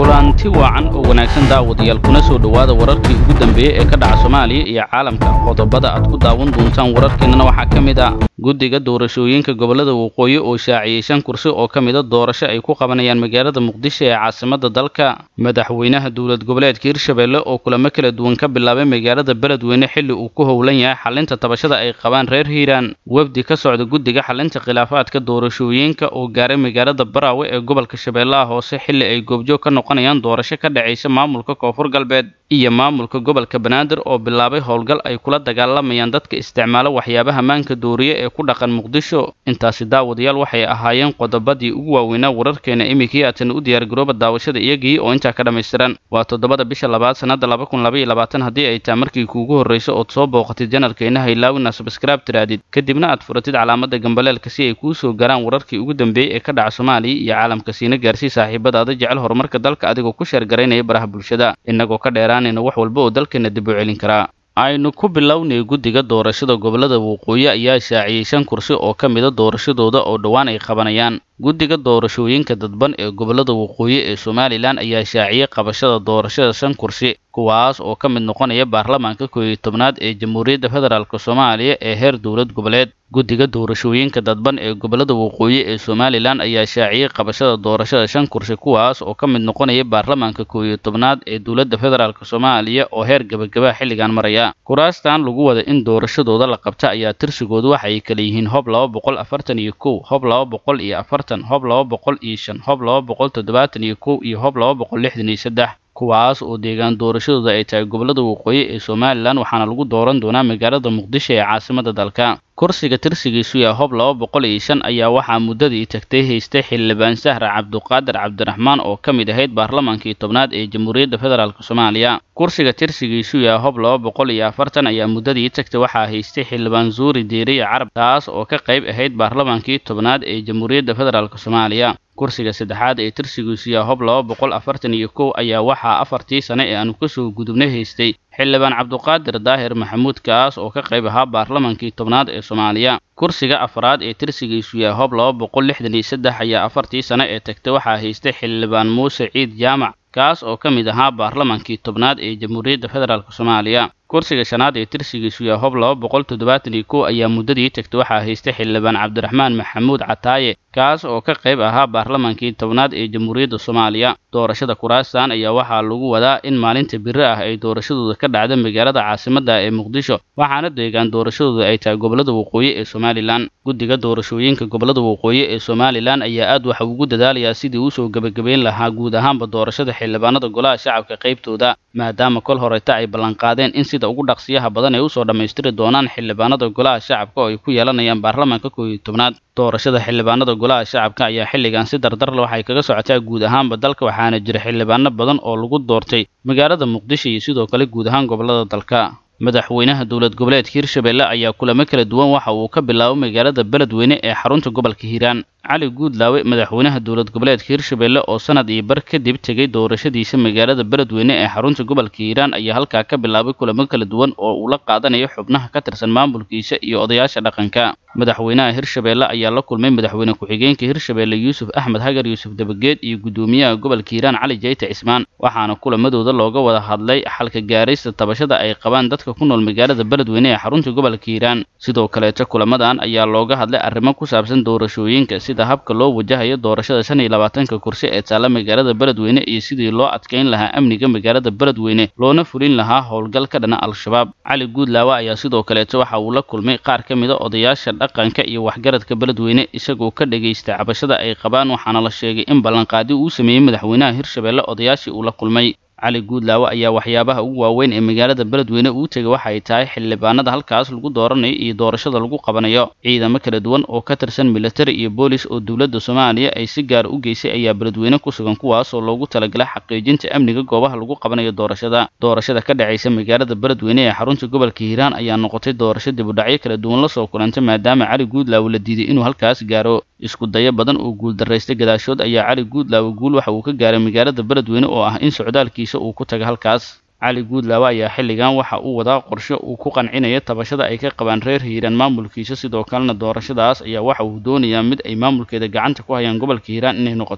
kulanti wacan oo wanaagsan daawadayaal kuna soo dhowaada wararkii ugu dambeeyey ee ka dhaca soomaaliya iyo caalamka qodobada aad ku daawan doontaan wararkeennana waxaa ka mid ah guddiga doorashooyinka gobollada waqooyi oo shaaciyey shan kursi oo ka mida doorasho ay ku qabanayaan magaalada muqdisho ee caasimadda dalka madaxweynaha dowlad goboleedka hirshabelle oo kulamo kala duwan ka bilaabay magaalada beledweyne xilli uu ku howlan yahay xalinta tabashada ay qabaan reer hiiraan wefdi ka socda guddiga xalinta khilaafaadka doorashooyinka oo gaaray magaalada baraawe ee gobolka shabeellaha hoose xilli ay goobjoog ka noqonayaan doorasho ka dhacaysa maamulka koonfur galbeed iyo maamulka gobolka banaadir oo bilaabay howlgal ay kula dagaalamayaan dadka isticmaala waxyaabaha maanka dooriye ee ku dhaqan muqdisho intaasi daawadayaal waxay ahaayeen qodobadii ugu waaweynaa wararkeena iminkii aatan u diyaargarooba daawashada iyagii oo intaa ka dhammaystiran waa toddobada bisha labaad sannadda laba kun laba iyo labaatan haddii ay taa markii kuugu horrayso ood soo booqatid janalkeena haylaawina sabskraib tiraadid kadibna aad furatid calaamadda gambaleelka si ay kuu soo garaan wararkii ugu dambeeyey ee ka dhaca soomaaliya iyo caalamka siina gaarsii saaxiibadaada jecel horumarka dalka adigoo ku sheergaraynaya baraha bulshada innagoo ka dheeraanayna wax walba oo dalkeena dib u celin karaa aynu ku bilownay guddiga doorashada gobollada waqooyi ayaa shaaciyey shan kursi oo ka mida doorashadooda oo dhowaan ay qabanayaan guddiga doorashooyinka dadban ee gobollada waqooyi ee somalilan ayaa shaaciyey qabashada doorashada shan kursi kuwaas oo ka mid noqonaya baarlamaanka koob iyo tobnaad ee jamhuuriyadda federaalk soomaaliya ee heer dowlad goboleed guddiga doorashooyinka dadban ee gobollada waqooyi ee somalilan ayaa shaaciyey qabashada doorashada shan kursi kuwaas oo ka mid noqonaya baarlamaanka koob iyo tobnaad ee dowladda federaalk soomaaliya oo heer gebagaba xilligan maraya kuraastan lagu wada in doorashadooda la qabta ayaa tirsigoodu waxay kala yihiin hob laba boqol afartan iyo kow hob laba boqol iyo afartan hob laba boqol iyo shan hob laba boqol toddobaatan iyo kow iyo hob laba boqol lixdan iyo saddex kuwaas oo deegaan doorashadooda ay tahay gobollada waqooyi ee somalilan waxaana lagu dooran doonaa magaalada muqdisho ee caasimadda dalka kursiga tirsigiisu yaa hob laba boqol iyo shan ayaa waxaa muddadii tagtay haystay xildhibaan sahra cabduqaadir cabdiraxmaan oo ka mid ahayd baarlamaankii tobnaad ee jamhuuriyadda federaalk soomaaliya kursiga tirsigiisu yaa hob laba boqol iyo afartan ayaa muddadii tagtay waxaa haystay xildhibaan zuuri diiriya carab taas oo ka qayb ahayd baarlamaankii tobnaad ee jamhuuriyadda federaalk soomaaliya kursiga saddexaad ee tirsigiisu yaa hob laba boqol afartan iyo kow ayaa waxaa afartii sane ee aanu kasoo gudubnay haystay xildhibaan cabduqaadir daahir maxamuud kaas oo ka qayb ahaa baarlamaankii tobnaad ee soomaaliya kursiga afraad ee tirsigiisu yaa hob laba boqol lixdan iyo saddex ayaa afartii sane ee tagtay waxaa haystay xildhibaan muuse ciid jaamac kaas oo ka mid ahaa baarlamaankii tobnaad ee jamhuuriyadda federaalk soomaaliya kursiga shanaad ee tirsigiisu yaa hob laba boqol toddobaatan iyo kow ayaa muddadii tagtay waxaa haystay xildhibaan cabdiraxmaan maxamuud cataaye kaas oo ka qayb ahaa baarlamaankii tobnaad ee jamhuuriyadda soomaaliya doorashada kuraastan ayaa waxaa lagu wadaa in maalinta biri ah ay doorashadooda ka dhacda magaalada caasimadda ee muqdisho waxaana deegaan doorashadooda ay tahay gobollada waqooyi ee somalilan guddiga doorashooyinka gobollada waqooyi ee somalilan ayaa aad waxa ugu dadaalayaa sidii uusoo gebagabeyn lahaa guud ahaanba doorashada xildhibaanada golaha shacabka qaybtooda maadaama kol horeta ay ballanqaadeen in sida ugu dhaqsiyaha badan ay usoo dhammaystiri doonaan xildhibaanada golaha shacabka oo ay ku yeelanayaan baarlamaanka koob iyo tobnaad doorashada xildhibaanada golaha shacabka ayaa xilligan si dardarle waxay kaga socotaa guud ahaanba dalka waxaana jira xildhibaano badan oo lagu doortay magaalada muqdisho iyo sidoo kale guud ahaan gobollada dalka madaxweynaha dowlad goboleedka hirshabelle ayaa kulamo kala duwan waxa uu ka bilaabo magaalada beledweyne ee xarunta gobolka hiiraan cali guudlaawe madaxweynaha dowlad goboleedka hirshabelle oo sanad iyo bar kadib tegay doorashadiisa magaalada beledweyne ee xarunta gobolka hiiraan ayaa halkaa ka bilaabay kulamo kala duwan oo uu la qaadanayo xubnaha ka tirsan maamulkiisa iyo odayaasha dhaqanka madaxweynaha hirshabelle ayaa la kulmay madaxweyne ku-xigeenka hirshabelle yuusuf axmed hagar yuusuf dabageed iyo guddoomiyaha gobolka hiiraan cali jayte cismaan waxaana kulamadooda looga wada hadlay xalka gaaraysta tabashada ay qabaan dadka ku nool magaalada beledweyne ee xarunta gobolka hiiraan sidoo kaleeto kulamadan ayaa looga hadlay arrimo ku saabsan doorashooyinka sida habka loo wajahayo doorashada shan iyo labaatanka kursi ee taalla magaalada beledweyne iyo sidii loo adkayn lahaa amniga magaalada beledweyne loona fulin lahaa howlgal ka dhana al-shabaab cali guudlaawe ayaa sidoo kaleeto waxa uu la kulmay qaar ka mida odayaasha dhaqanka iyo waxgaradka beledweyne isagoo ka dhagaysta cabashada ay qabaan waxaana la sheegay in ballanqaadi uu sameeyey madaxweynaha hirshabelle odayaashii uu la kulmay cali guudlaawe ayaa waxyaabaha ugu waaweyn ee magaalada beledweyne uu tegay waxay tahay xildhibaanada halkaas lagu dooranayo iyo doorashada lagu qabanayo ciidamo kala duwan oo ka tirsan militari iyo boolis oo dowladda soomaaliya ay si gaar u geysay ayaa beledweyne ku sugan kuwaasoo loogu talagalay xaqiijinta amniga goobaha lagu qabanayo doorashada doorashada ka dhacaysa magaalada beledweyne ee xarunta gobolka hiiraan ayaa noqotay doorasho dibudhacyo kala duwan lasoo kulantay maadaama cali guudlaawe la diiday inuu halkaas gaaro isku dayo badan oo guuldaraystay gadaashood ayaa cali guudlaawe guul waxa uu ka gaaray magaalada beledweyne oo ah in socdaalkiisa uu ku taga halkaas cali guudlaawe ayaa xilligan waxa uu wadaa qorshe uu ku qancinaya tabashada ay ka qabaan reer hiiraan maamulkiisa sidoo kalena doorashadaas ayaa waxa uu doonayaa mid ay maamulkeeda gacanta ku hayaan gobolka hiiraan inay noqoto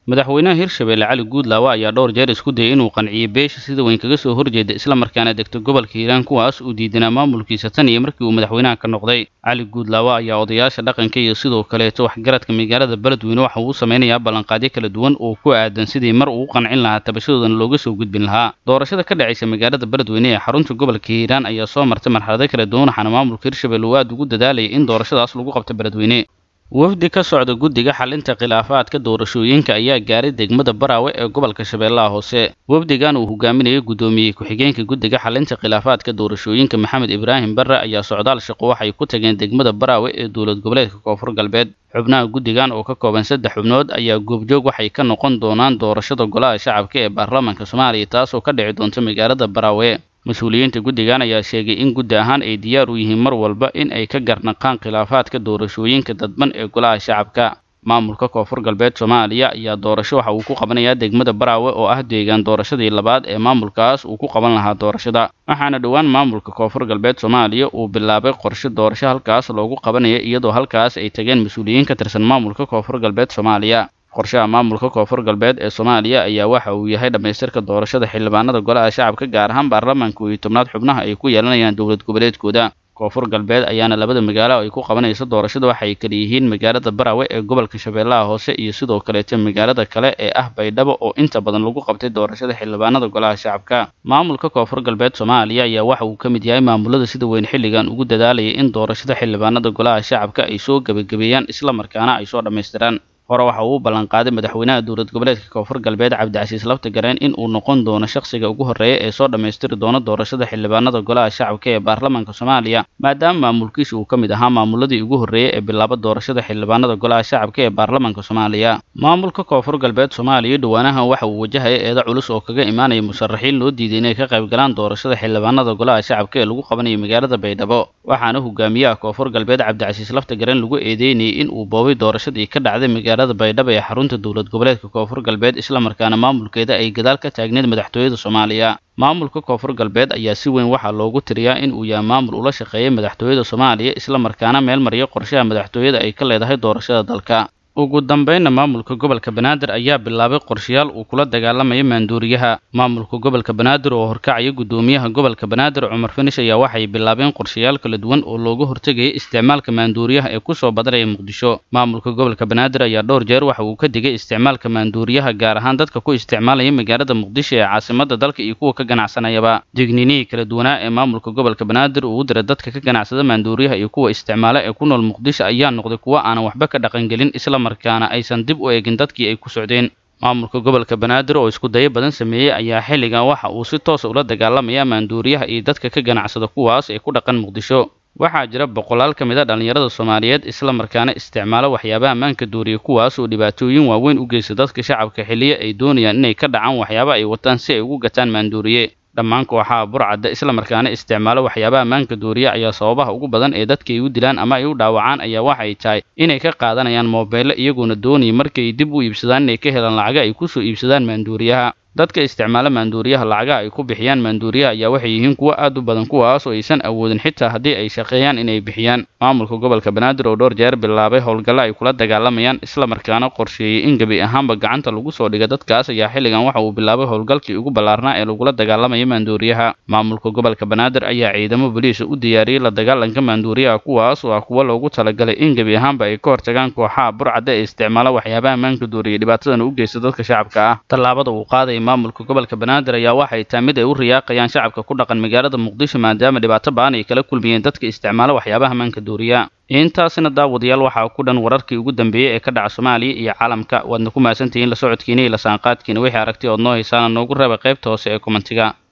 madaxweynaha hirshabeelle cali guudlaawe ayaa dhowr jeer isku dayay inuu qanciyey beesha sida weyn kaga soo horjeeda islamarkaana degto gobolka hiiraan kuwaas uu diidanaa maamulkiisa tan iyo markii uu madaxweynaha ka noqday cali guudlaawe ayaa odayaasha dhaqanka iyo sidoo kaleeto waxgaradka magaalada beledweyne waxa uu samaynayaa ballanqaadyo kala duwan oo ku aadan sidii mar uu qancin lahaa tabashadoodana looga soo gudbin lahaa doorashada ka dhacaysa magaalada beledweyne ee xarunta gobolka hiiraan ayaa soo martay marxalado kala duwan waxaana maamulka hirshabeelle uu aad ugu dadaalayay in doorashadaas lagu qabto beledweyne wafdi ka socda guddiga xalinta khilaafaadka doorashooyinka ayaa gaaray degmada baraawe ee gobolka shabeellaha hoose wafdigan uu hogaaminayay guddoomiyey ku-xigeenka guddiga xalinta khilaafaadka doorashooyinka maxamed ibraahim barre ayaa socdaal shaqo waxay ku tageen degmada baraawe ee dowlad goboleedka koonfur galbeed xubnaha guddigan oo ka kooban saddex xubnood ayaa goobjoog waxay ka noqon doonaan doorashada golaha shacabka ee baarlamaanka soomaaliya taasoo ka dhici doonta magaalada baraawe mas-uuliyiinta guddigan ayaa sheegay in guddi ahaan ay diyaar u yihiin mar walba in ay ka garnaqaan khilaafaadka doorashooyinka dadban ee golaha shacabka maamulka koonfur galbeed soomaaliya ayaa doorasho waxa uu ku qabanayaa degmada baraawe oo ah deegaan doorashadii labaad ee maamulkaas uu ku qaban lahaa doorashada waxaana dhowaan maamulka koonfur galbeed soomaaliya uu bilaabay qorshe doorasho halkaas loogu qabanaya iyadoo halkaas ay tageen mas-uuliyiin ka tirsan maamulka koonfur galbeed soomaaliya qorshaha maamulka koonfur galbeed ee soomaaliya ayaa waxa uu yahay dhammaystirka doorashada xildhibaanada golaha shacabka gaar ahaan baarlamaanka iyo tobnaad xubnaha ay ku yeelanayaan dowlad goboleedkooda koonfur galbeed ayaana labada magaalo ay ku qabanayso doorashada waxay kala yihiin magaalada baraawe ee gobolka shabeellaha hoose iyo sidoo kaleeto magaalada kale ee ah baydhabo oo inta badan lagu qabtay doorashada xildhibaanada golaha shacabka maamulka koonfur galbeed soomaaliya ayaa waxa uu ka mid yahay maamulada sida weyn xilligan ugu dadaalayay in doorashada xildhibaanada golaha shacabka ay soo gebagabeeyaan islamarkaana ay soo dhammaystiraan hore waxa uu u ballanqaaday madaxweynaha dowlad goboleedka koonfur galbeed cabdicasiis laftagareen in uu noqon doono shakhsiga ugu horreeya ee soo dhammaystiri doona doorashada xildhibaanada golaha shacabka ee baarlamaanka soomaaliya maadaama maamulkiisa uu ka mid ahaa maamuladii ugu horreeyey ee bilaaba doorashada xildhibaanada golaha shacabka ee baarlamaanka soomaaliya maamulka koonfur galbeed soomaaliya dhowaanahan waxa uu wajahaya eeda culus oo kaga imaanaya musharaxiin loo diiday inay ka qayb galaan doorashada xildhibaanada golaha shacabka ee lagu qabanayo magaalada baydhabo waxaana hogaamiyaha koonfur galbeed cabdicasiis laftagareen lagu eedeynayay in uu boobay doorashadii ka dhacday magaalada baydhabo ee xarunta dowlad goboleedka koonfur galbeed islamarkaana maamulkeeda ay gadaal ka taagneed madaxtooyada soomaaliya maamulka koonfur galbeed ayaa si weyn waxaa loogu tiriyaa in uu yahay maamul ula shaqeeyay madaxtooyada soomaaliya islamarkaana meel mariya qorshaha madaxtooyada ay ka leedahay doorashada dalka ugu dambeynna maamulka gobolka banaadir ayaa bilaabay qorshayaal uu kula dagaalamayo maanduuriyaha maamulka gobolka banaadir oo horkacaya guddoomiyaha gobolka banaadir cumar finish ayaa waxay bilaabeen qorshayaal kala duwan oo looga hortegayay isticmaalka maanduuriyaha ee kusoo badanaya muqdisho maamulka gobolka banaadir ayaa dhowr jeer waxa uu ka digay isticmaalka maanduuriyaha gaar ahaan dadka ku isticmaalaya magaalada muqdisho ee caasimada dalka iyo kuwa ka ganacsanayaba digninihii kala duwanaa ee maamulka gobolka banaadir uu u diray dadka ka ganacsada maanduuriyaha iyo kuwa isticmaala ee ku nool muqdisho ayaa noqday kuwo aanan waxba ka dhaqangelin isla markaana aysan dib u eegin dadkii ay ku socdeen maamulka gobolka banaadir oo isku dayo badan sameeyey ayaa xilligan waxa uu si toosa ula dagaalamaya maanduuriyaha iyo dadka ka ganacsada kuwaas ee ku dhaqan muqdisho waxaa jira boqolaal ka mid a dhallinyarada soomaaliyeed islamarkaana isticmaala waxyaabaha maanka duuriya kuwaas oo dhibaatooyin waaweyn u geysta dadka shacabka xilliyo ay doonayaan inay ka dhacaan waxyaaba ay wataan si ay ugu gataan maanduuriye dhammaan kooxaha burcadda islamarkaana isticmaalo waxyaabaha maanka duuriya ayaa sababaha ugu badan ee dadka ay u dilaan ama ay u dhaawacaan ayaa waxa ay tahay inay ka qaadanayaan moobeello iyagoona doonaya markay dib u iibsadaan inay ka helaan lacaga ay kusoo iibsadaan maanduuriyaha dadka isticmaala maanduuriyaha lacagaha ay ku bixiyaan maanduuriyaha ayaa waxay yihiin kuwo aad u badan kuwaas oo aysan awoodin xitaa haddii ay shaqeeyaan inay bixiyaan maamulka gobolka banaadir oo dhowr jeer bilaabay howlgallo ay kula dagaalamayaan islamarkaana qorsheeyey in gebi ahaanba gacanta lagu soo dhiga dadkaas ayaa xilligan waxa uu bilaabay howlgalkii ugu ballaarnaa ee lagula dagaalamaya maanduuriyaha maamulka gobolka banaadir ayaa ciidamo boliisa u diyaariyey la dagaalanka maanduuriyaha kuwaas oo ah kuwo loogu talagalay in gebi ahaanba ay ka hortagaan kooxaha burcadda ee isticmaala waxyaabaha maanka duuriya dhibaatadana u geysta dadka shacabka ah tallaabada uu qaaday maamulka gobolka banaadir ayaa waxay tahay mid ay u riyaaqayaan shacabka ku dhaqan magaalada muqdisho maadaama dhibaato ba'an ay kala kulmiyeen dadka isticmaala waxyaabaha maanka duuriya intaasina daawadayaal waxaa ku dhan wararkii ugu dambeeyey ee ka dhaca soomaaliya iyo caalamka waadna ku mahadsantihiin la socodkiina iyo la saanqaadkiina wixii aragti ood noo haysaana noogu reeba qaybta hoose ee komentiga